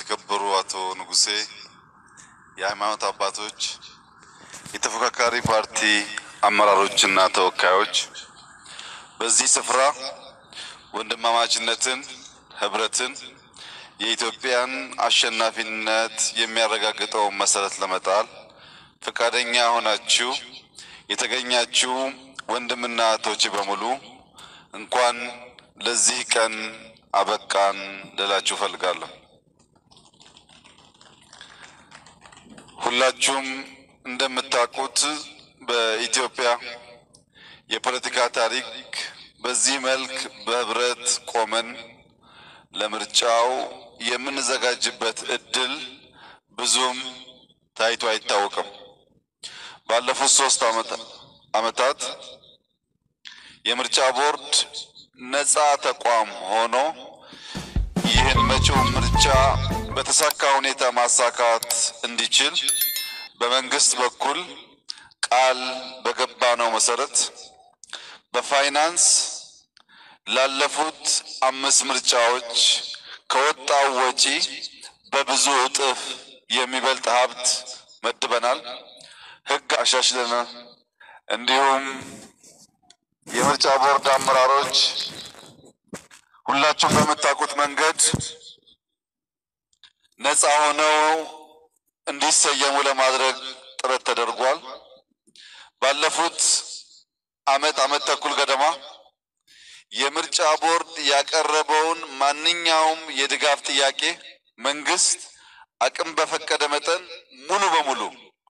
የተከበሩ አቶ ንጉሴ፣ የሃይማኖት አባቶች፣ የተፎካካሪ ፓርቲ አመራሮችና ተወካዮች፣ በዚህ ስፍራ ወንድማማችነትን፣ ህብረትን፣ የኢትዮጵያን አሸናፊነት የሚያረጋግጠውን መሰረት ለመጣል ፈቃደኛ ሆናችሁ የተገኛችሁ ወንድምና እህቶች በሙሉ እንኳን ለዚህ ቀን አበቃን ልላችሁ እፈልጋለሁ። ሁላችሁም እንደምታውቁት በኢትዮጵያ የፖለቲካ ታሪክ በዚህ መልክ በህብረት ቆመን ለምርጫው የምንዘጋጅበት እድል ብዙም ታይቶ አይታወቅም። ባለፉት ሶስት ዓመታት የምርጫ ቦርድ ነፃ ተቋም ሆኖ ይህን መጪው ምርጫ በተሳካ ሁኔታ ማሳካት እንዲችል በመንግስት በኩል ቃል በገባነው መሰረት በፋይናንስ ላለፉት አምስት ምርጫዎች ከወጣው ወጪ በብዙ እጥፍ የሚበልጥ ሀብት መድበናል። ህግ አሻሽለናል። እንዲሁም የምርጫ ቦርድ አመራሮች ሁላችሁም በምታውቁት መንገድ ነፃ ሆነው እንዲሰየሙ ለማድረግ ጥረት ተደርጓል። ባለፉት አመት አመት ተኩል ገደማ የምርጫ ቦርድ ያቀረበውን ማንኛውም የድጋፍ ጥያቄ መንግስት አቅም በፈቀደ መጠን ሙሉ በሙሉ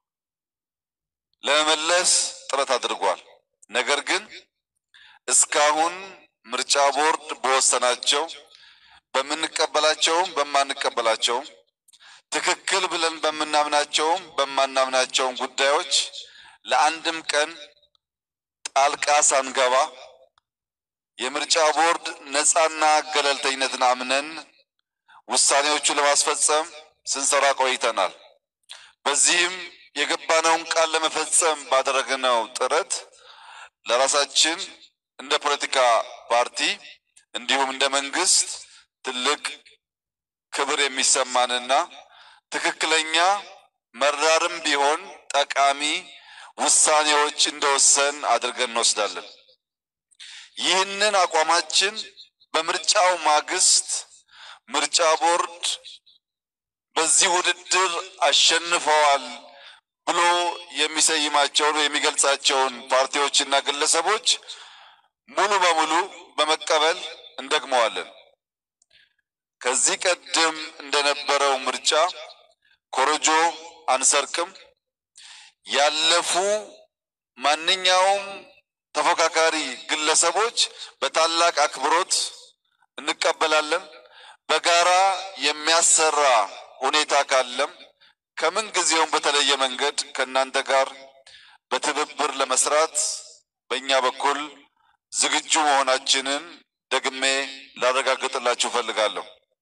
ለመመለስ ጥረት አድርጓል። ነገር ግን እስካሁን ምርጫ ቦርድ በወሰናቸው በምንቀበላቸውም በማንቀበላቸውም ትክክል ብለን በምናምናቸውም በማናምናቸውም ጉዳዮች ለአንድም ቀን ጣልቃ ሳንገባ የምርጫ ቦርድ ነፃና ገለልተኝነትን አምነን ውሳኔዎቹን ለማስፈጸም ስንሰራ ቆይተናል። በዚህም የገባነውን ቃል ለመፈጸም ባደረግነው ጥረት ለራሳችን እንደ ፖለቲካ ፓርቲ እንዲሁም እንደ መንግስት ትልቅ ክብር የሚሰማንና ትክክለኛ መራርም ቢሆን ጠቃሚ ውሳኔዎች እንደወሰን አድርገን እንወስዳለን። ይህንን አቋማችን በምርጫው ማግስት ምርጫ ቦርድ በዚህ ውድድር አሸንፈዋል ብሎ የሚሰይማቸውን የሚገልጻቸውን ፓርቲዎችና ግለሰቦች ሙሉ በሙሉ በመቀበል እንደግመዋለን። ከዚህ ቀደም እንደነበረው ምርጫ ኮረጆ አንሰርቅም። ያለፉ ማንኛውም ተፎካካሪ ግለሰቦች በታላቅ አክብሮት እንቀበላለን። በጋራ የሚያሰራ ሁኔታ ካለም ከምን ጊዜውም በተለየ መንገድ ከእናንተ ጋር በትብብር ለመስራት በእኛ በኩል ዝግጁ መሆናችንን ደግሜ ላረጋግጥላችሁ እፈልጋለሁ።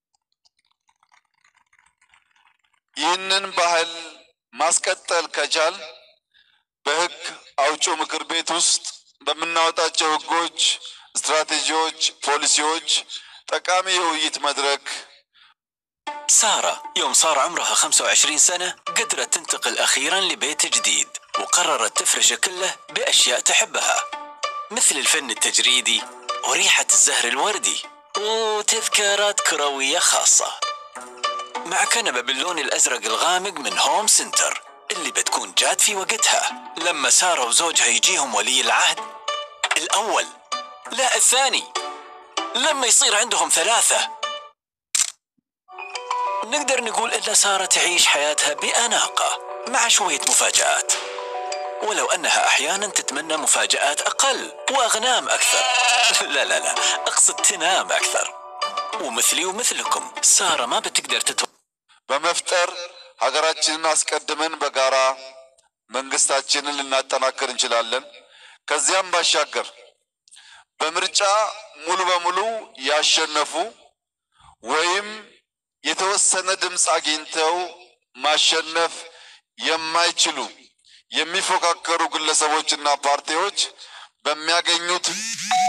ይህንን ባህል ማስቀጠል ከቻል በሕግ አውጪው ምክር ቤት ውስጥ በምናወጣቸው ሕጎች፣ ስትራቴጂዎች፣ ፖሊሲዎች ጠቃሚ የውይይት መድረክ سارة يوم صار عمرها 25 سنة قدرت تنتقل أخيرا لبيت جديد وقررت تفرشه كله بأشياء تحبها مثل الفن التجريدي وريحة الزهر الوردي وتذكارات كروية خاصة مع كنبة باللون الأزرق الغامق من هوم سنتر اللي بتكون جات في وقتها لما سارة وزوجها يجيهم ولي العهد الأول لا الثاني لما يصير عندهم ثلاثة نقدر نقول إن سارة تعيش حياتها بأناقة مع شوية مفاجآت ولو أنها أحيانا تتمنى مفاجآت أقل وأغنام أكثر لا لا لا أقصد تنام أكثر ومثلي ومثلكم سارة ما بتقدر تتوقع በመፍጠር ሀገራችንን አስቀድመን በጋራ መንግስታችንን ልናጠናክር እንችላለን። ከዚያም ባሻገር በምርጫ ሙሉ በሙሉ ያሸነፉ ወይም የተወሰነ ድምፅ አግኝተው ማሸነፍ የማይችሉ የሚፎካከሩ ግለሰቦችና ፓርቲዎች በሚያገኙት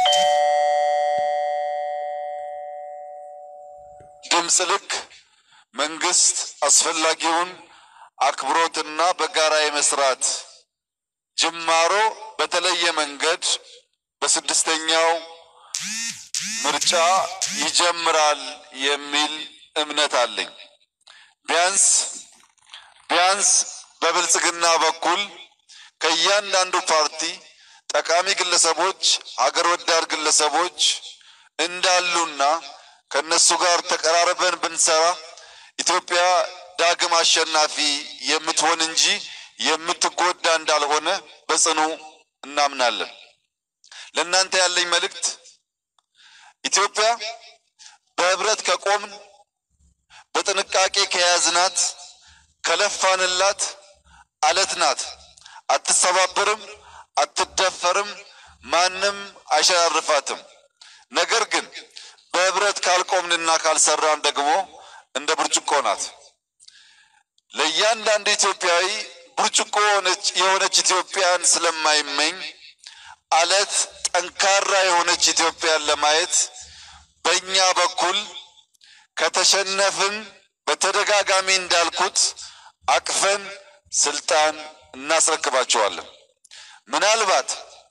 ድምፅ ልክ መንግስት አስፈላጊውን አክብሮትና በጋራ የመስራት ጅማሮ በተለየ መንገድ በስድስተኛው ምርጫ ይጀምራል የሚል እምነት አለኝ። ቢያንስ ቢያንስ በብልጽግና በኩል ከእያንዳንዱ ፓርቲ ጠቃሚ ግለሰቦች፣ ሀገር ወዳድ ግለሰቦች እንዳሉና ከነሱ ጋር ተቀራርበን ብንሰራ ኢትዮጵያ ዳግም አሸናፊ የምትሆን እንጂ የምትጎዳ እንዳልሆነ በጽኑ እናምናለን። ለእናንተ ያለኝ መልእክት ኢትዮጵያ በህብረት ከቆምን በጥንቃቄ ከያዝናት ከለፋንላት አለት ናት። አትሰባበርም፣ አትደፈርም፣ ማንም አይሸራርፋትም። ነገር ግን በህብረት ካልቆምንና ካልሰራን ደግሞ እንደ ብርጭቆ ናት። ለእያንዳንዱ ኢትዮጵያዊ ብርጭቆ የሆነች ኢትዮጵያን ስለማይመኝ አለት ጠንካራ የሆነች ኢትዮጵያን ለማየት በእኛ በኩል ከተሸነፍን በተደጋጋሚ እንዳልኩት አቅፈን ስልጣን እናስረክባቸዋለን። ምናልባት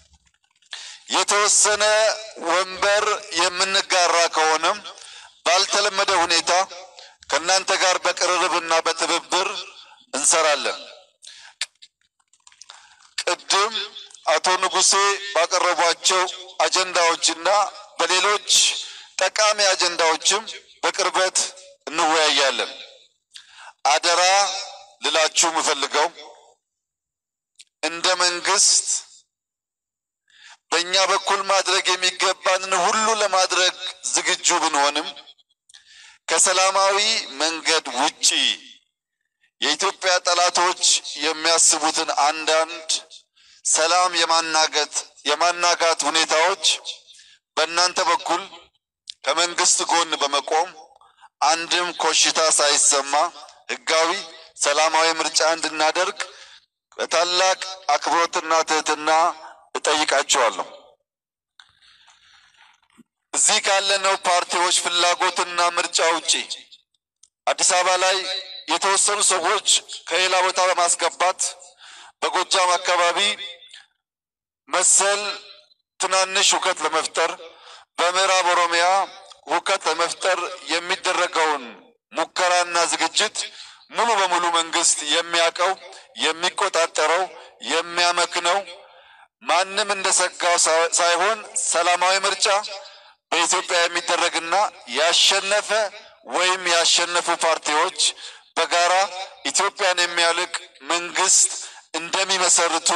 የተወሰነ ወንበር የምንጋራ ከሆነም ባልተለመደ ሁኔታ ከእናንተ ጋር በቅርርብና በትብብር እንሰራለን። ቅድም አቶ ንጉሴ ባቀረቧቸው አጀንዳዎችና በሌሎች ጠቃሚ አጀንዳዎችም በቅርበት እንወያያለን። አደራ ልላችሁ የምፈልገው እንደ መንግስት በእኛ በኩል ማድረግ የሚገባንን ሁሉ ለማድረግ ዝግጁ ብንሆንም ከሰላማዊ መንገድ ውጪ የኢትዮጵያ ጠላቶች የሚያስቡትን አንዳንድ ሰላም የማናገት የማናጋት ሁኔታዎች በእናንተ በኩል ከመንግስት ጎን በመቆም አንድም ኮሽታ ሳይሰማ ህጋዊ ሰላማዊ ምርጫ እንድናደርግ በታላቅ አክብሮትና ትህትና እጠይቃቸዋለሁ። እዚህ ካለነው ፓርቲዎች ፍላጎትና ምርጫ ውጪ አዲስ አበባ ላይ የተወሰኑ ሰዎች ከሌላ ቦታ በማስገባት በጎጃም አካባቢ መሰል ትናንሽ ሁከት ለመፍጠር በምዕራብ ኦሮሚያ ሁከት ለመፍጠር የሚደረገውን ሙከራና ዝግጅት ሙሉ በሙሉ መንግስት የሚያውቀው የሚቆጣጠረው የሚያመክነው ማንም እንደሰጋው ሳይሆን ሰላማዊ ምርጫ በኢትዮጵያ የሚደረግና ያሸነፈ ወይም ያሸነፉ ፓርቲዎች በጋራ ኢትዮጵያን የሚያልቅ መንግስት እንደሚመሰርቱ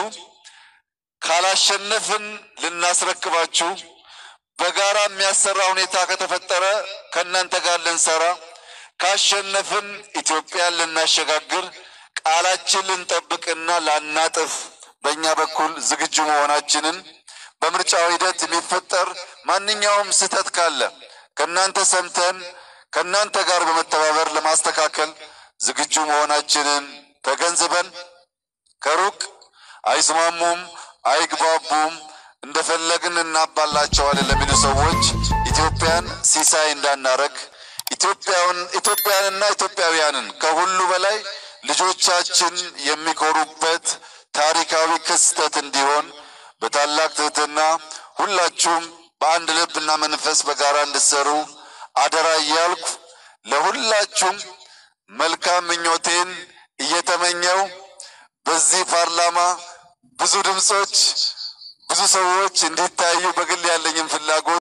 ካላሸነፍን ልናስረክባችሁ በጋራ የሚያሰራ ሁኔታ ከተፈጠረ ከእናንተ ጋር ልንሰራ ካሸነፍን ኢትዮጵያን ልናሸጋግር ቃላችን ልንጠብቅና ላናጥፍ በእኛ በኩል ዝግጁ መሆናችንን በምርጫው ሂደት የሚፈጠር ማንኛውም ስህተት ካለ ከእናንተ ሰምተን ከእናንተ ጋር በመተባበር ለማስተካከል ዝግጁ መሆናችንን ተገንዝበን ከሩቅ አይስማሙም፣ አይግባቡም፣ እንደፈለግን እናባላቸዋለን ለሚሉ ሰዎች ኢትዮጵያን ሲሳይ እንዳናረግ ኢትዮጵያውን ኢትዮጵያንና ኢትዮጵያውያንን ከሁሉ በላይ ልጆቻችን የሚኮሩበት ታሪካዊ ክስተት እንዲሆን በታላቅ ትህትና ሁላችሁም በአንድ ልብና መንፈስ በጋራ እንድሰሩ አደራ እያልኩ ለሁላችሁም መልካም ምኞቴን እየተመኘው በዚህ ፓርላማ ብዙ ድምፆች ብዙ ሰዎች እንዲታዩ በግል ያለኝም ፍላጎት